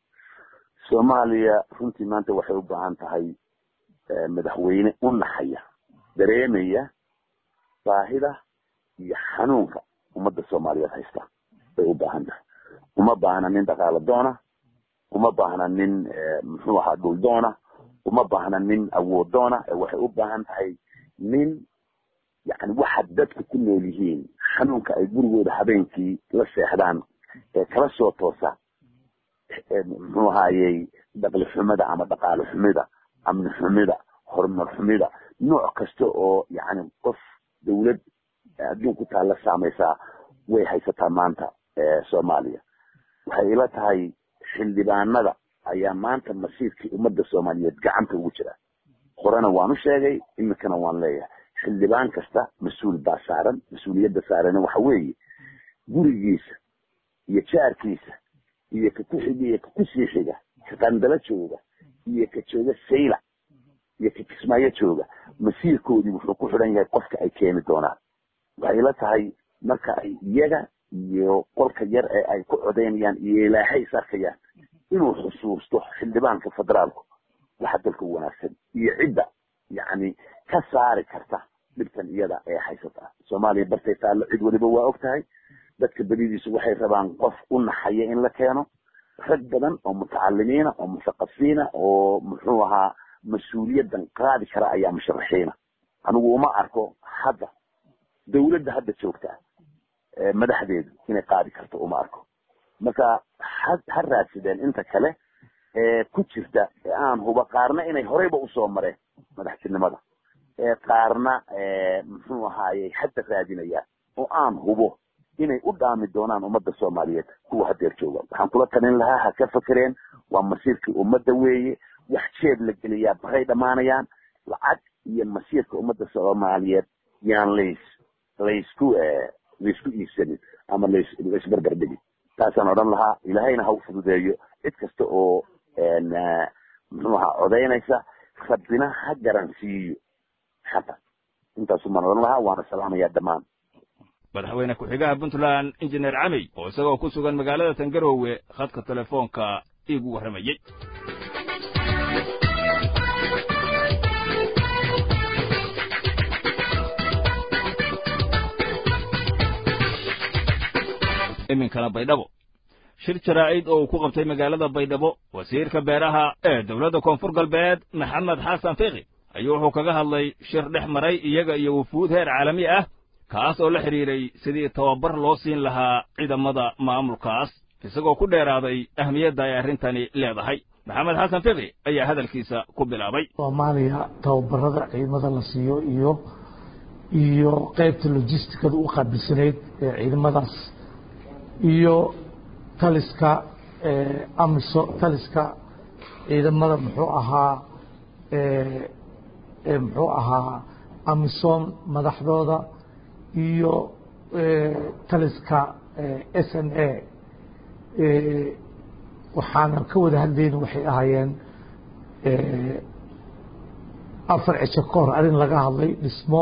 soomaaliya runtii maanta waxay u baahan tahay madaxweyne u naxaya dareemaya baahida iyo xanuunka ummadda soomaaliyeed haysta bay u baahan tahay uma baahna nin dhaqaalo doona uma baahna nin muxuu ahaa dhul doona uma baahna nin awood doona waxay u baahan tahay nin yani waxa dadku ku nool yihiin xanuunka ay gurigooda habeenkii la seexdaan ee kala soo toosa muxuu ahaayey dhaqli xumida ama dhaqaalo xumida amni xumida horumar xumida nooc kasta oo yani qof dawlad adduunku taalla saamaysaa way haysataa maanta soomaaliya waxay ila tahay xildhibaanada ayaa maanta masiirkii ummadda soomaaliyeed gacanta ugu jira horena waan u sheegay iminkana waan leeyahay xildhibaan kasta mas-uul baa saaran mas-uuliyadda saarana waxa weeye gurigiisa iyo jaarkiisa iyo ka ku-xiga iyo ka kusii xiga ka qandalo jooga iyo ka jooga sayla iyo ka kismaayo jooga masiirkoodii wuxuu ku xidhan yahay qofka ay keeni doonaan waxay la tahay marka ay iyaga iyo qolka yar ee ay ku codaynayaan iyo ilaahay is arkayaan inuu xusuusto xildhibaanka federaalku waxa dalka u wanaagsan iyo cidda yacni ka saari karta dhibtan iyada ee haysata soomaaliya bartay taallo cid waliba waa og tahay dadka beridiisu waxay rabaan qof u naxaya in la keeno rag badan oo mutacalimiina oo muthaqafiina oo muxuu ahaa mas-uuliyaddan qaadi kara ayaa musharaxiina anigu uma arko hadda dawladda hadda joogta madaxdeedu inay qaadi karto uma arko marka ha ha raadsadeen inta kale ee ku jirta ee aan huba qaarna inay horeyba usoo mareen madaxtinimada ee qaarna muxuu ahaayey hadda raadinayaan oo aan hubo inay u dhaami doonaan ummadda soomaaliyeed kuwa hadeer jooga waxaan kula talin lahaa ha ka fakereen waa masiirkii ummadda weeye wax jeeb la geliyaa baray dhammaanayaan lacag iyo masiirka ummadda soomaaliyeed yaan lays laysku laysku iibsanin ama las laysbarbar dhigin taasaan odhan lahaa ilaahayna ha u fududeeyo cid kasta oo muxuu ahaa codaynaysa rabbina ha garansiiyo xaqa intaasumaan odhan lahaa waana salaamayaa dhammaan madaxweyne ku-xigaha puntland injineer camey oo isagoo ku sugan magaalada tangarowe khadka telefoonka iigu warramayey iminkana baydhabo shir jaraa'id oo uu ku qabtay magaalada baydhabo wasiirka beeraha ee dowladda koonfur galbeed maxamed xasan fiqi ayuu wuxuu kaga hadlay shir dhex maray iyaga iyo wufuud heer caalami ah kaas oo la xidhiiray sidii tababar loo siin lahaa ciidamada maamulkaas isagoo ku dheeraaday ahmiyadda ay arrintani leedahay maxamed xasan fiqi ayaa hadalkiisa ku bilaabay soomaaliya tababarada ciidamada la siiyo iyo iyo qaybta logisticada u qaabilsanayd ee ciidamadaas iyo taliska amiso taliska ciidamada muxuu ahaa muxuu ahaa amisom madaxdooda iyo taliska s n a waxaanan ka wada hadlayna waxay ahaayeen afar cisho ka hor arrin laga hadlay dhismo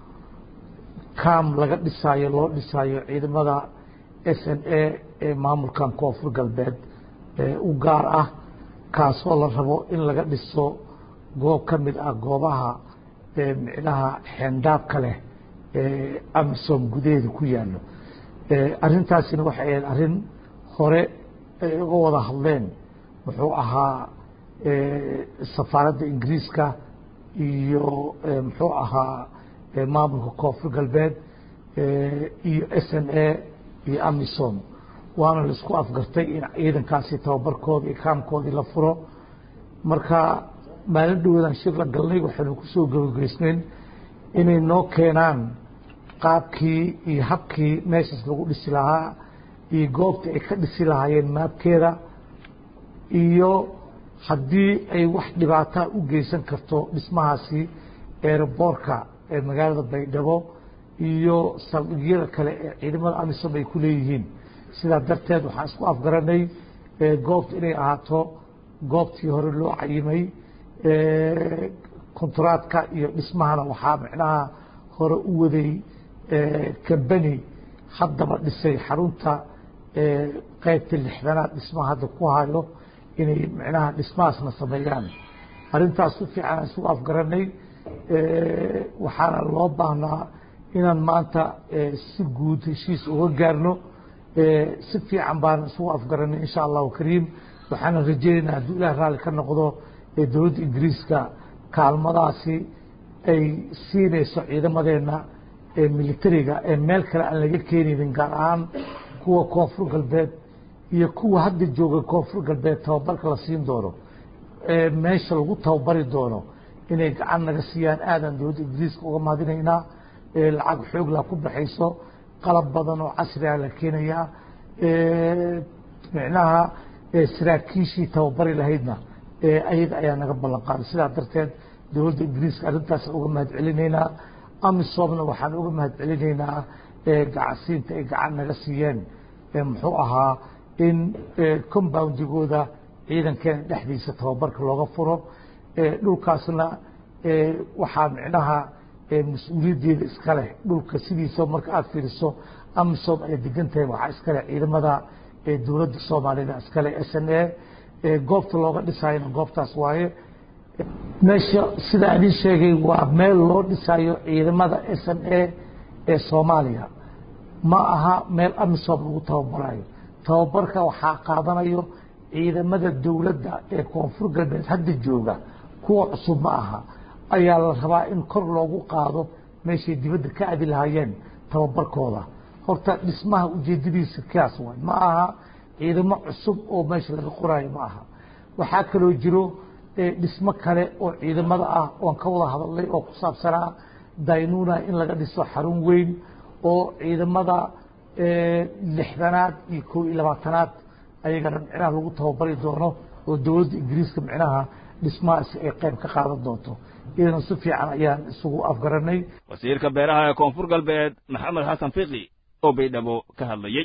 cam laga dhisaayo loo dhisaayo ciidamada s n a ee maamulkan koonfur galbeed u gaar ah kaasoo la rabo in laga dhiso goob ka mid ah goobaha micnaha xeendaabka leh ee amisom gudaheeda ku yaallo arrintaasina waxay ahayd arrin hore ay uga wada hadleen muxuu ahaa safaaradda ingiriiska iyo muxuu ahaa maamulka koonfur galbeed iyo s n a iyo amisom waana laisku afgartay in ciidankaasi tababarkooda iyo kaamkoodii la furo marka maalin dhawadan shir la galnay waxaynu kusoo gabagaysnayn inay noo keenaan qaabkii iyo habkii meeshaas lagu dhisi lahaa iyo goobta ay ka dhisi lahaayeen maabkeeda iyo haddii ay wax dhibaataa u geysan karto dhismahaasi eeraboorka ee magaalada baydhabo iyo saldhigyada kale ee ciidamada amisom ay ku leeyihiin sidaa darteed waxaan isku afgaranay goobta inay ahaato goobtii hore loo cayimay kontaraadka iyo dhismahana waxaa micnaha hore u waday kambani haddaba dhisay xarunta qaybta lixdanaad dhismaha hadda ku hayo inay micnaha dhismahaasna sameeyaan arrintaas si fiican aan isugu afgaranay waxaana loo baahnaa inaan maanta si guud heshiis uga gaarno si fiican baan isugu afgaranay insha allahu kariim waxaana rajeynaynaa hadduu ilaah raalli ka noqdo ee dowladda ingiriiska kaalmadaasi ay siinayso ciidamadeena ee militariga ee meel kale aan laga keenaynin gaar ahaan kuwa koonfur galbeed iyo kuwa hadda jooga koonfur galbeed tababarka la siin doono ee meesha lagu tababari doono inay gacan naga siiyaan aadaan dowladda ingiriiska uga mahadinaynaa lacag xoogla ku baxayso qalab badan oo casriga la keenayaa micnaha saraakiishii tababari lahaydna ayaga ayaa naga ballan qaaday sidaa darteed dowladda ingiriiska arrintaas uga mahad celinaynaa amisomna waxaan uga mahad celinaynaa gacansiinta ay gacan naga siiyeen muxuu ahaa in compoundigooda ciidankeena dhexdiisa tababarka looga furo dhulkaasna waxaa micnaha mas-uuliyaddeeda iska leh dhulka sidiisa marka aada fiiriso amisom ay degan tahay waxaa iska leh ciidamada dowladda soomaalida iska leh s n a goobta looga dhisaayona goobtaas waaye meesha sida idin sheegay waa meel loo dhisayo ciidamada s n a ee soomaaliya ma aha meel amisom lagu tababarayo tababarka waxaa qaadanayo ciidamada dowladda ee koonfur galbeed hadda jooga kuwa cusub ma aha ayaa la rabaa in kor loogu qaado meeshay dibadda ka adi lahaayeen tababarkooda horta dhismaha ujeedadiisa kaas waay ma aha ciidamo cusub oo meesha laga qoraayo ma aha waxaa kaloo jiro dhismo kale oo ciidamada ah oon ka wada hadalnay oo ku saabsanaa daynuna in laga dhiso xarun weyn oo ciidamada lixdanaad iyo kow iyo labaatanaad ayagana micnaha lagu tababari doono oo dowladda ingiriiska micnaha dhismahaasi ay qayb ka qaadan doonto iyadana si fiican ayaan isugu afgaranay wasiirka beeraha ee koonfur galbeed maxamed xasan fiqi oo baydhabo ka hadlayey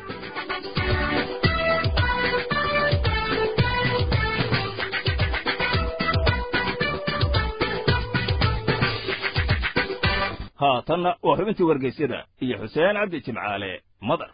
haatanna waa xubintii wargeysyada iyo xuseen cabdi jimcaale madar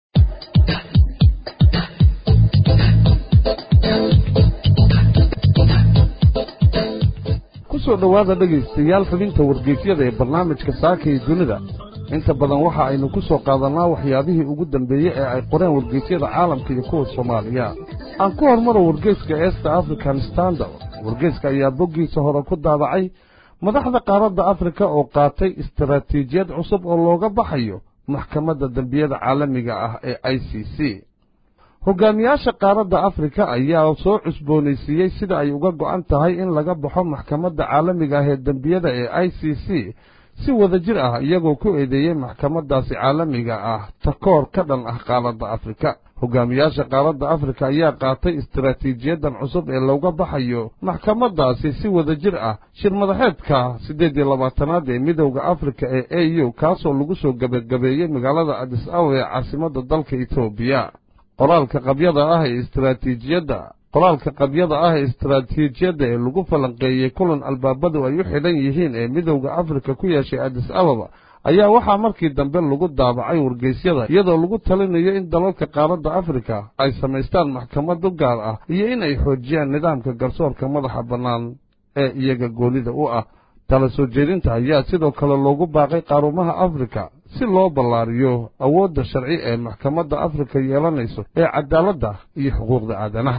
kusoo dhowaada dhegaystayaal xubinta wargeysyada ee barnaamijka saaka iyo dunida inta badan waxa aynu ku soo qaadannaa waxyaabihii ugu dambeeyey ee ay qoreen wargeysyada caalamka iyo kuwa soomaaliya aan ku hormaro wargeyska east african standard wargeyska ayaa boggiisa hore ku daadacay madaxda qaaradda afrika oo qaatay istaraatiijiyad cusub oo looga baxayo maxkamadda dembiyada caalamiga ah ee i c c hogaamiyaasha qaaradda afrika ayaa soo cusboonaysiiyey sida ay uga go'an tahay in laga baxo maxkamadda caalamiga ah ee dembiyada ee i c c si wada jir ah iyagoo ku eedeeyey maxkamaddaasi caalamiga ah takoor ka dhan ah qaaradda afrika hogaamiyaasha qaaradda afrika ayaa qaatay istaraatiijiyadan cusub ee looga baxayo maxkamaddaasi si wada jir ah shir madaxeedka siddeed iyo labaatanaad ee midowda afrika ee a u kaasoo lagu soo gebagabeeyey magaalada adis awa ee caasimadda dalka etoobiya qoraalka qabyada ah ee istaraatiijiyadda qoraalka qabyada ah ee istaraatiijiyadda ee lagu falanqeeyey kulan albaabadu ay u xidhan yihiin ee midowda afrika ku yeeshay adis ababa ayaa waxaa markii dambe lagu daabacay wargeysyada iyadoo lagu talinayo in dalalka qaaradda afrika ay samaystaan maxkamad u gaar ah iyo in ay xoojiyaan nidaamka garsoorka madaxa bannaan ee iyaga goonida u ah tala soo jeedinta ayaa sidoo kale loogu baaqay qaarumaha afrika si loo ballaariyo awoodda sharci ee maxkamadda afrika yeelanayso ee cadaaladda iyo xuquuqda aadanaha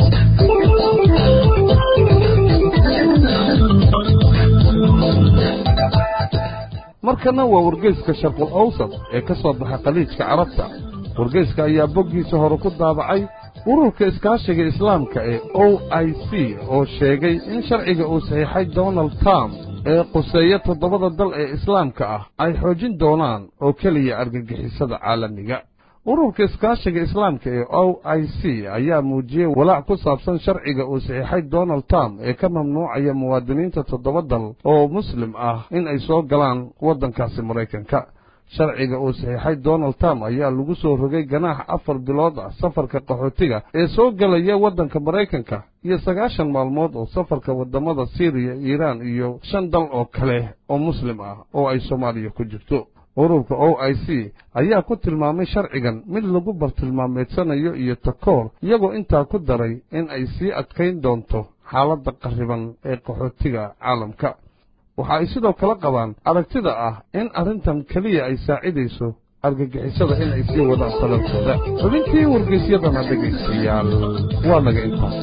markana waa wargeyska sharqul awsad ee ka soo baxa khaliijka carabta wargeyska ayaa boggiisa hore ku daabacay ururka iskaashiga islaamka ee o i c oo sheegay in sharciga uu saxiixay donald trump ee quseeya toddobada dal ee islaamka ah ay xoojin doonaan oo keliya argagixisada caalamiga ururka iskaashiga islaamka ee o i c ayaa muujiyey walaac ku saabsan sharciga uu saxiixay donald trump ee ka mamnuucaya muwaadiniinta toddoba dal oo muslim ah in ay soo galaan waddankaasi maraykanka sharciga uu saxiixay donald trump ayaa lagu soo rogay ganaax afar bilood ah safarka qaxootiga ee soo gelaya waddanka maraykanka iyo sagaashan maalmood oo safarka waddamada siiriya iiraan iyo shan dal oo kale oo muslim ah oo ay soomaaliya ku jirto ururka o i c ayaa ku tilmaamay sharcigan mid lagu bartilmaameedsanayo iyo takoor iyagoo intaa ku daray in ay sii adkayn doonto xaaladda qarriban ee qaxootiga caalamka waxa ay sidoo kale qabaan aragtida ah in arrintan keliya ay saacidayso argagixisada in ay sii wadaan salalkooda xubintii wargeysyadana dhegaystayaal waa naga intaas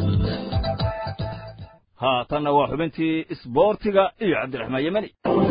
haatanna waa xubintii isboortiga iyo cabdiraxmaan yemani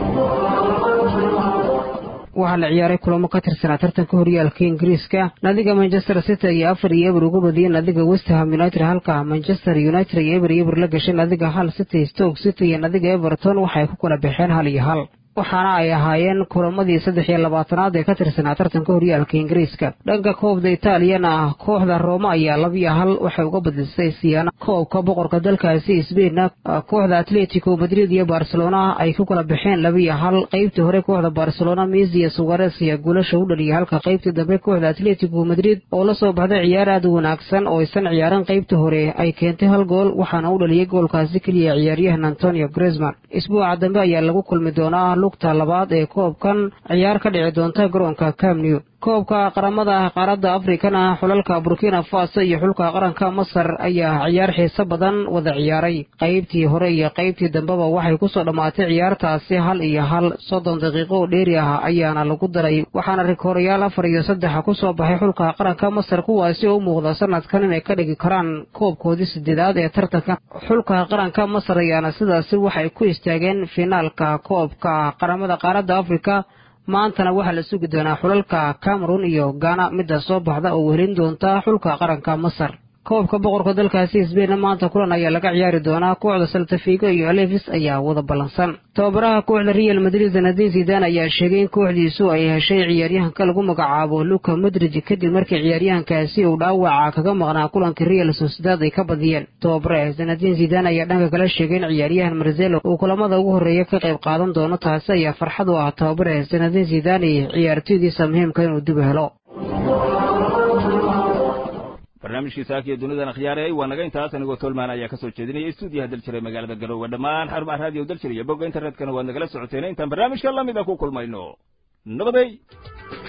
waxaa la ciyaaray kulamo ka tirsanaa tartanka horyaalka ingiriiska naadiga manchester city ayaa afar iyo eber uga badiyey naadiga westham united halka manchester united iyo eber iyo eber la gashay naadiga hal city stoke city iyo naadiga everton waxay ku kala baxeen hal iyo hal waxaana ay ahaayeen kulamadii saddex iyo labaatanaad ee ka tirsanaa tartanka horyaalka ingiriiska dhanka koobda itaaliyana ah kooxda rooma ayaa labiyo hal waxay uga badisay siyaana koobka boqorka dalkaasi sbainna kooxda atletico madrid iyo barcelona ay ku kala baxeen labiyo hal qaybtii hore kooxda barcelona messi iyo sugares ayaa guulasha u dhaliyay halka qaybtii dambe kooxda atletico madrid oo la soo baxday ciyaar aad u wanaagsan oo aysan ciyaaran qaybtii hore ay keentay hal gool waxaana u dhaliyay goolkaasi keliya ciyaaryahan antonio gresman isbuuca dambe ayaa lagu kulmi doonaa lugta labaad ee koobkan ciyaar ka dhici doonta garoonka camnew koobka qaramada qaaradda afrikana xulalka burkina faso iyo xulka qaranka masar ayaa ciyaar xiise badan wada ciyaaray qaybtii hore iyo qaybtii dambeba waxay kusoo dhammaatay ciyaartaasi hal iyo hal soddon daqiiqo oo dheeri ah ayaana lagu daray waxaana rikoorayaal afar iyo saddexa kusoo baxay xulka qaranka masar kuwaasi oo u muuqda sanadkan inay ka dhigi karaan koobkoodii sideedaad ee tartanka xulka qaranka masar ayaana sidaasi waxay ku istaageen finaalka koobka qaramada qaaradda afrika maantana waxaa la sugi doonaa xulalka cameron iyo gana midda soo baxda oo wehelin doonta xulka qaranka masar koobka boqorka dalkaasi sbainna maanta kulan ayaa laga ciyaari doonaa kooxda saltafigo iyo alevis ayaa wada ballansan tababaraha kooxda real madrid zanadin zidan ayaa sheegay in kooxdiisu ay heshay ciyaaryahanka lagu magacaabo luka madrid kadib markii ciyaaryahankaasi uu dhaawaca kaga maqnaa kulanka real sociedad ay ka badiyeen tababare zanadin zidan ayaa dhanka kala sheegay in ciyaaryahan marzelo uu kulamada ugu horreeya ka qayb qaadan doono taasi ayaa farxad u ah tababare zanadin zidan iyo ciyaartoydiisa muhiimka inuu dib helo barnaamijkii saakiyo dunidan akhyaarayay waa naga intaas anigoo tolmaan ayaa ka soo jeedinaya stuudiyaha daljiray magaalada garoowe dhammaan xarumaha raadiyo daljir iyo bogga internetkana waad nagala socoteen intaan barnaamijka lamida ku kulmayno nabaday